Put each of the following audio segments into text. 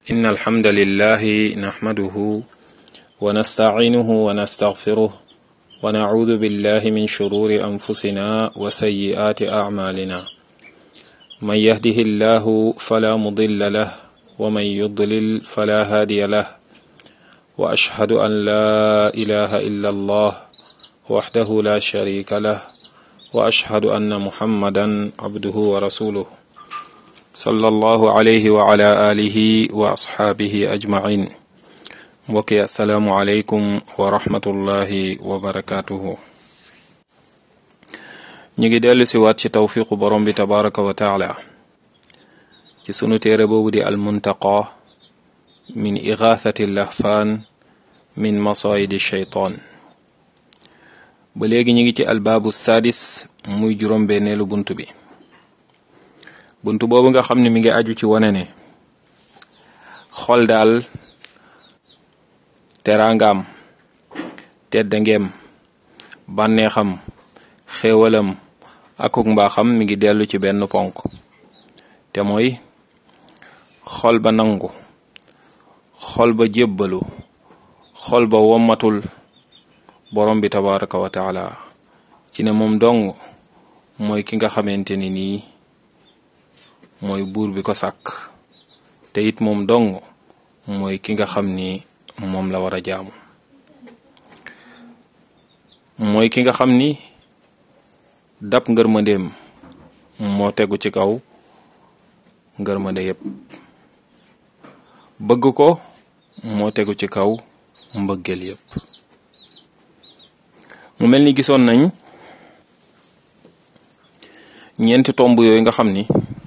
إن الحمد لله نحمده ونستعينه ونستغفره ونعوذ بالله من شرور أنفسنا وسيئات أعمالنا من يهده الله فلا مضل له ومن يضلل فلا هادي له وأشهد أن لا إله إلا الله وحده لا شريك له وأشهد أن محمدا عبده ورسوله صلى الله عليه وعلى آله وأصحابه أجمعين mbokki asalaamu aleykum wa rahmatullahi wa barakaatuhu ñu ngi dellu si waat ci tawfiqu borom bi tabaraka wa taala ci sunu téere boobu di almuntaqa min igathati lahfaan min masayidi shaytaan ba léegi ñu ngi ci albaabu sadis muy juróom-benneelu bunt bi bunt boobu nga xam ne mi ngi aju ci wane ne xol daal teraangaam teddangeem bànneexam xéewalam akuk mbaaxam mi ngi dellu ci benn ponk te mooy xol ba nangu xol ba jébbalu xol ba wommatul borom bi tabaraka wa taala ci ne moom dong mooy ki nga xamante ni nii mooy buur bi ko sàkk te it moom dong mooy ki nga xam ni moom la war a jaamu mooy ki nga xam ni dab ngërmandeem moo tegu ci kaw ngërmande yépp bëgg ko moo tegu ci kaw mbëggeel yépp mu mel ni gisoon nañ ñeenti tomb yooyu nga xam ni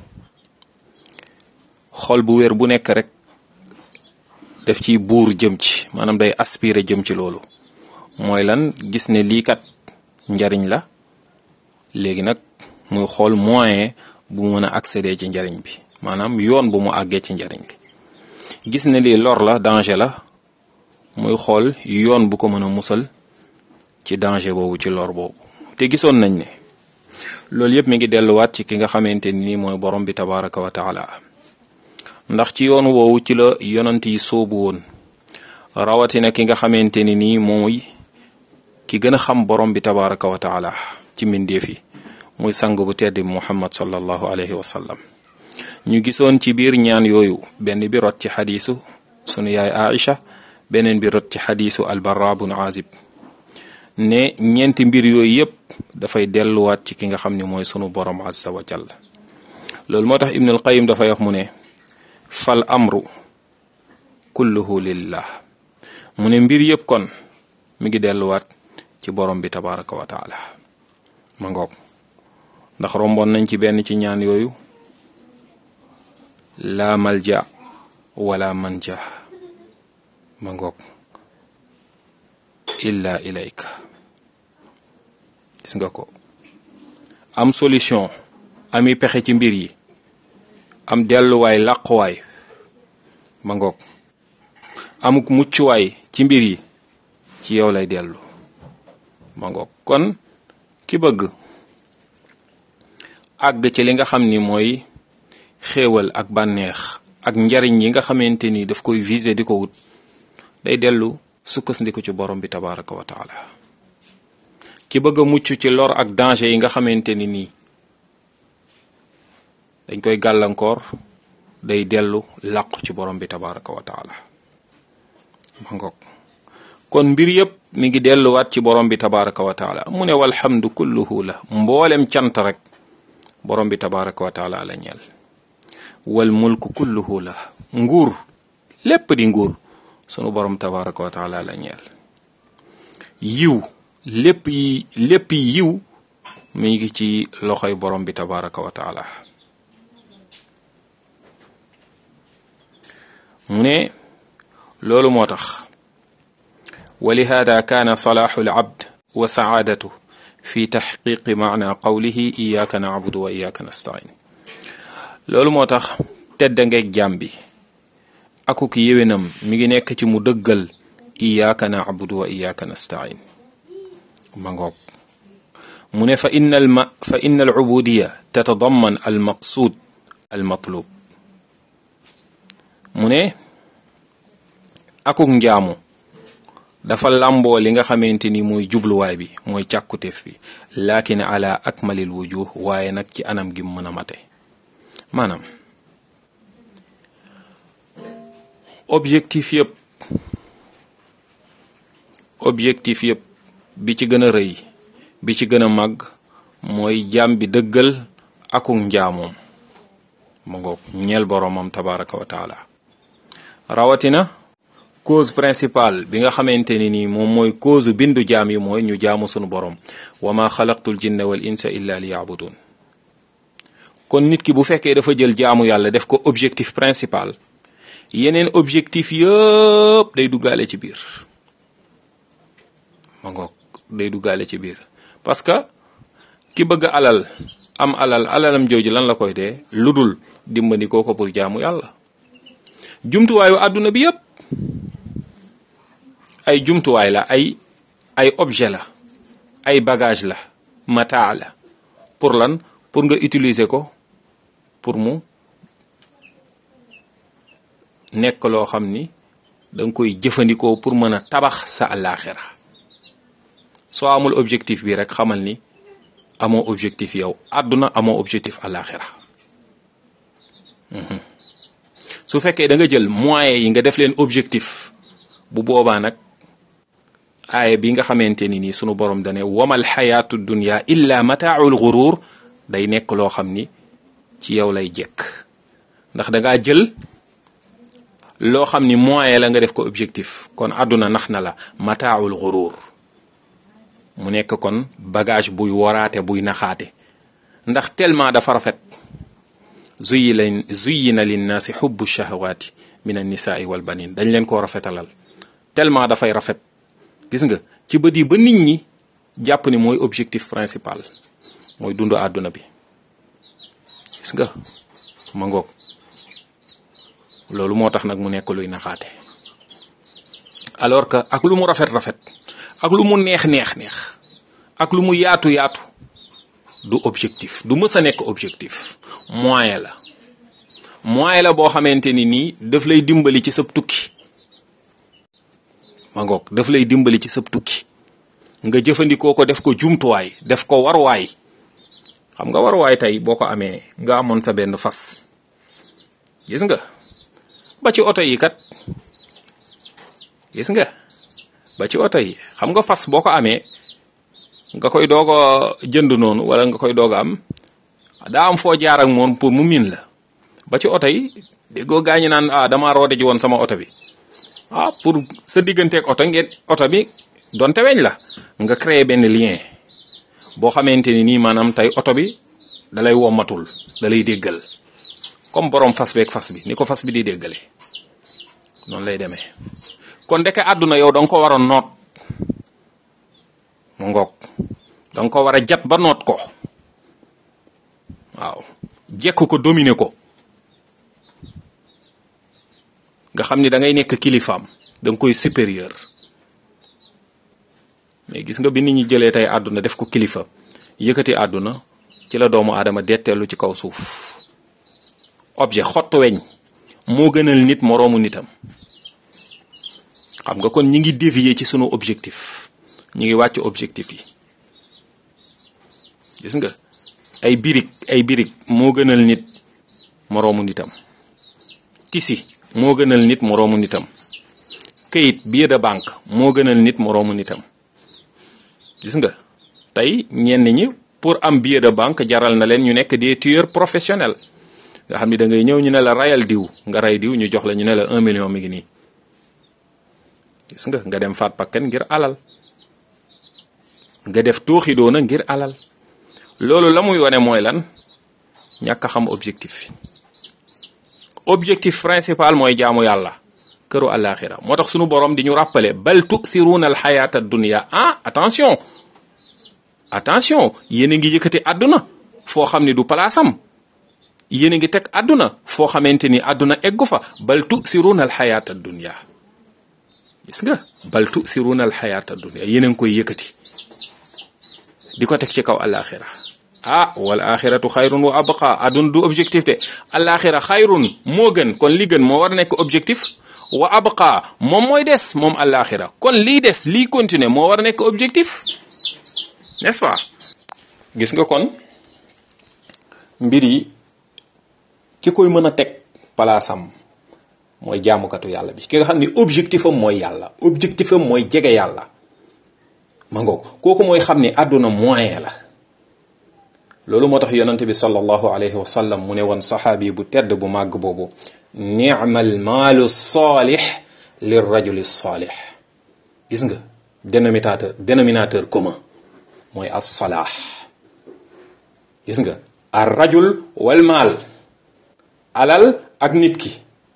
xol bu wér bu nekk rek def ci buur jëm ci maanaam day aspirer jëm ci loolu mooy lan gis ne lii kat njariñ la léegi nag muy xool moyen bu mën a accéder ci njariñ bi maanaam yoon bu mu àggee ci njariñ li gis ne lii lor la danger la muy xool yoon bu ko mën a musal ci danger boobu ci lor boobu te gisoon nañ ne loolu yëpp mi ngi delluwaat ci ki nga xamante ni mooy borom bi tabaraka wa taala ndax ci yoon woowu ci la yonant yi soobu woon rawatina ki nga xamante ni nii mooy ki gën a xam borom bi tabaraka wa taala ci mbindeef yi muy sang bu tedd muhammad sallallahu alayhi wa sallam ñu gisoon ci biir ñaan yooyu benn bi rot ci xadiisu sunu yaay Aïcha beneen bi rot ci xadiisu albarra bun azib ne ñeenti mbir yooyu yépp dafay delluwaat ci ki nga xam ne mooy sunu borom azza wa jalla loolu moo tax ibnul qayim dafay wax mu ne fal amru kulluhu lillah mu ne mbir yëpp kon mi ngi delluwaat ci borom bi tabaraka wa taala ma ngoog ndax romboon nañ ci benn ci ñaan yooyu laa malja wala manja ma ngoog illa ilayka gis nga ko am solution ami pexe ci mbir yi am delluwaay làquwaay ma ngoog amuk muccuwaay ci mbir yi ci yow lay dellu ma ngoog kon ki bëgg àgg ci li nga xam ni mooy xéewal ak bànneex ak njariñ yi nga xamante ni daf koy viser di ko wut day dellu sukkandiku ci borom bi tabaraka wa taala ki bëgg a mucc ci lor ak danger yi nga xamante ni nii dañ koy gàllankoor day dellu làqu ci borom bi tabaraka wa taala ma ngoog kon mbir yëpp mi ngi delluwaat ci borom bi tabaraka wa taala mu ne walhamdu kulluhu la mboolem cant rek borom bi tabaraka wa taala la ñeel wal mulku kulluhu la nguur lépp di nguur sunu borom tabaraka wa taala la ñeel yiw lépp yi lépp yiw mi ngi ci loxoy borom bi tabaraka wa taala mu ne loolu moo tax wa lihaada kaana salaaxu alabd wa sacaadatu fi taxqiqi maana qawlihi iyaaka nacbudu wa iyaaka nastain loolu moo tax tedda ngeeg jaam bi akuk yéwénam mi ngi nekk ci mu dëggal iyaaka nacbudu wa iyaaka nastain ma ngoog mu ne fa inna alma fa inna alubudiya tatadamman almaqsuud almatlub mu ne akuk njaamu dafa làmboo li nga xamante ni mooy jubluwaay bi mooy càkkutéef bi laakin ala akmalil wujuh waaye nag ci anam gi mën a mate maanaam objectif yëpp objectif yëpp bi ci gën a rëy bi ci gën a màgg mooy jaam bi dëggal akuk njaamoom mu ngoog ñeel boroomam tabaraka wa taala rawatina cause principale bi nga xamante ni nii moom mooy cause bindu jaam yi mooy ñu jaamu sunu borom wa ma xalaqtul jinna wal insa illa li yaabudun kon nit ki bu fekkee dafa jël jaamu yàlla def ko objectif principal yeneen objectif yëpp day duggaale ci biir ma ngoog day duggaale ci biir parce que ki bëgg alal am alal alalam jooju lan la koy dee lu dul dimbali koo ko pour jaamu yàlla jumtuwaayu àdduna bi yëpp ay jumtuwaay la ay ay objet la ay bagage la mataa la pour lan pour nga utiliser ko pour mu nekk loo xam ni danga koy jëfandikoo pour mën a tabax sa àllaaxira soo amul objectif bi rek xamal ni amoo objectif yow àdduna amoo objectif àllaaxira su fekkee da nga jël moyens yi nga def leen objectif bu boobaa nag aaya bi nga xamante ni nii sunu borom dane wamal xayaatu dunya illa mataaul gurur day nekk loo xam ni ci yow lay jekk ndax dangaa jël loo xam ni moyen la nga def ko objectif kon àdduna nax na la mataaul gurur mu nekk kon bagage buy waraate buy naxaate ndax tellement dafa rafet zuyi lañ zuyina linnaasi xubbu shahawaati min annisaai wal banin dañ leen koo rafetalal tellement dafay rafet gis nga ci bët yi ba nit ñi jàpp ni mooy objectif principal mooy dundu àdduna bi gis nga ma ngoog loolu moo tax nag mu nekk luy naxaate alors que ak lu mu rafet rafet ak lu mu neex neex neex ak lu mu yaatu yaatu du objectif du mës a nekk objectif moyen la moyen la boo xamante ni nii daf lay dimbali ci sab tukki ma ngoog daf lay dimbali ci sab tukki nga jëfandikoo ko def ko jumtuwaay def ko warwaay xam nga warwaay tey boo ko amee nga amoon sa benn fas gis nga ba ci oto yi kat gis nga ba ci oto yi xam nga fas boo ko amee nga koy doog a jënd noonu wala nga koy doog a am daa am foo jaar ak moom pour mu miin la ba ci oto yi déggoo gaañu naan ah damaa roode ji woon sama oto bi ah pour sa digganteeg oto ngeen oto bi donte weñ la nga créer benn lien boo xamante ni nii maanaam tey oto bi dalay wommatul dalay déggal comme borom fas beeg fas bi ni ko fas bi di déggale noonu lay demee kon ndeke àdduna yow da nga ko war a noot mu ngoog da nga ko war a jat ba noot ko waaw jekk ko dominer ko nga xam ni da ngay nekk kilifaam da nga koy supérieur mais gis nga bi nit ñi jëlee tey àdduna def ko kilifa yëkkati àdduna ci la doomu aadama detteelu ci kaw suuf objet xottu weñ moo gënal nit moroomu nitam xam nga kon ñi ngi dévier ci sunu objectif ñi ngi wàcc objectif yi gis nga ay birig ay birig moo gënal nit moroomu nitam tisi moo gënal nit moroomu nitam këyit billet de banque moo gënal nit moroomu nitam gis nga tey ñenn ñi pour am billet de banque jaral na leen ñu nekk des tueurs professionnels nga xam ni da ngay ñëw ñu ne la rayal diw nga ray diw ñu jox la ñu ne la un million mi ngi nii gis nga nga dem faat pakken ngir alal nga def tooxi doona ngir alal loolu la muy wane mooy lan ñàkk a xam objectif objectif principal mooy jaamu yàlla këru àllaaxira moo tax sunu borom di ñu rappeler bal tu'thiruna al xayata dunya ah attention attention yéen a ngi yëkkati àdduna foo xam ni du palaasam yéen a ngi teg àdduna foo xamante ni àdduna eggu fa bal tu'thiruna al xayata dunya gis nga bal tu'thiruna al xayata dunya yéen a ngi koy yëkkati di ko teg ci kaw àllaaxira ah wal axiratu xayrun wa abqa àdduna du objectif de àllaaxira xayrun moo gën kon li gën moo war a nekk objectif wa abqa moom mooy des moom àllaaxira kon lii des lii continuer moo war a nekk objectif n'est-ce pas gis nga kon mbir yi ki koy mën a teg palaasam mooy jaamukatu yàlla bi ki nga xam ni objectif am mooy yàlla objectif am mooy jege yàlla ma ngoog kooku mooy xam ni àdduna moyen la loolu moo tax yonante bi sallallahu alayhi wa sallam mu ne woon saxaabi bu tedd bu màgg boobu ni'mal maalu saalix lir rajuli saalix gis nga dénominateur dénominateur commun mooy as-salaax gis nga ar rajul wal maal alal ak nit ki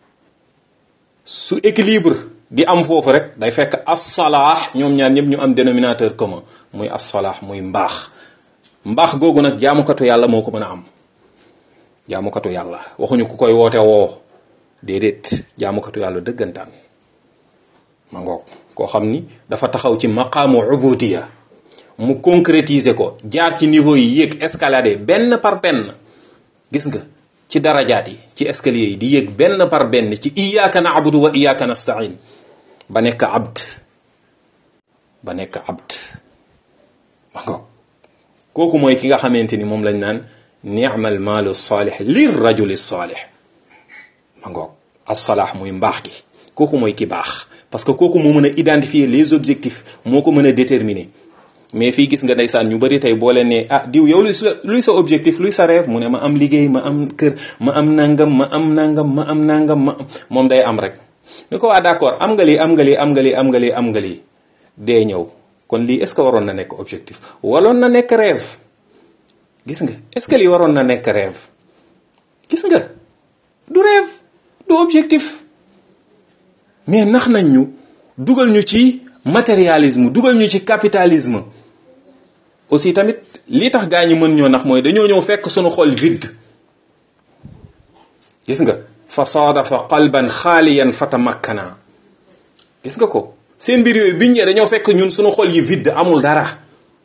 su équilibre di am foofu rek day fekk as-salaax ñoom ñaar ñëpp ñu am dénominateur commun muy as-salaax muy mbaax mbaax googu nag jaamukatu yàlla moo ko mën a am jaamukatu yàlla waxuñu ku koy woote woo déedéet jaamukatu yàlla dëggantaan ma ngoog koo xam ni dafa taxaw ci maqaamu ubudiya mu concrétiser ko jaar ci niveau yi yéeg escalader benn par benn gis nga ci darajaat yi ci escalier yi di yéeg benn par benn ci iyyaka na'budu wa iyyaka nasta'in ba nekk abd ba nekk abd ma ngoog kooku mooy ki nga xamante ni moom lañ naan ni'mal maalu saalix lir rajuli saalix ma ngoog as-salaax muy mbaax gi kooku mooy ki baax parce que kooku moo mën a identifier les objectifs moo ko mën a déterminer mais fii gis nga ndeysaan ñu bari tey boo leen ne ah diw yow luy sa luy sa objectif luy sa rêve mu ne ma am liggéey ma am kër ma am nangam ma am nangam ma am nangam ma moom day am rek ni ko waa d'accord am nga lii am nga lii am nga lii am nga lii am nga lii dee ñëw kon lii est-ce que waroon na nekk objectif waroon na nekk rêve gis nga est-ce que lii waroon na nekk rêve gis nga du rêve du objectif mais nax nañ ñu dugal ñu ci matérialisme dugal ñu ci capitalisme aussi tamit lii tax gaa ñi mën ñoo nax mooy dañoo ñëw fekk sunu xol vide gis nga fa saadafa qalban xaaliyan fatamakkana gis nga ko seen mbir yooyu biñ ñee dañoo fekk ñun sunu xol yi vide amul dara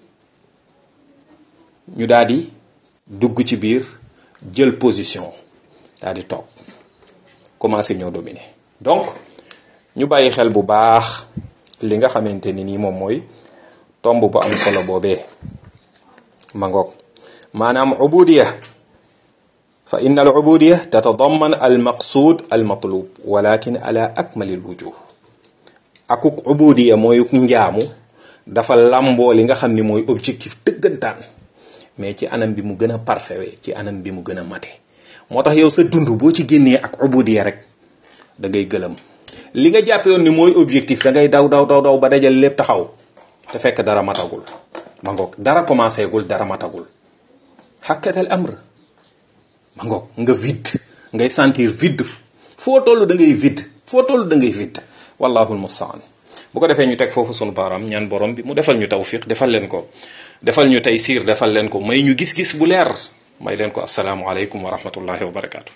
ñu daal di dugg ci biir jël position daal di toog commencé ñoo dominer donc ñu bàyyi xel bu baax li nga xamante ni nii moom mooy tomb bu am solo boobee ma ngoog maanaam ubudiya fa inna al ubudiya tatadamman al maqsud al matlub walakin ala akmali al wujuh akuk ubudiya mooy njaamu dafa lamboo li nga xam ni mooy objectif dëggantaan mais ci anam bi mu gën a parfait ci anam bi mu gën a mate moo tax yow sa dund boo ci génnee ak ubudiya rek da ngay gëlëm li nga jàppe woon ni mooy objectif da ngay daw daw daw daw ba dajal lépp taxaw te fekk dara matagul ma ngoog dara commencé gul dara matagul xakkatal amr ma ngoog nga vide ngay sentir vide foo toll da ngay vide foo toll da ngay vide wallahu almustaan bu ko defee ñu teg foofu sunu baaraam ñaan borom bi mu defal ñu tawfiq defal leen ko defal ñu tey siir defal leen ko may ñu gis-gis bu leer may leen ko asalaamualeykum wa rahmatullahi wa barakaatu.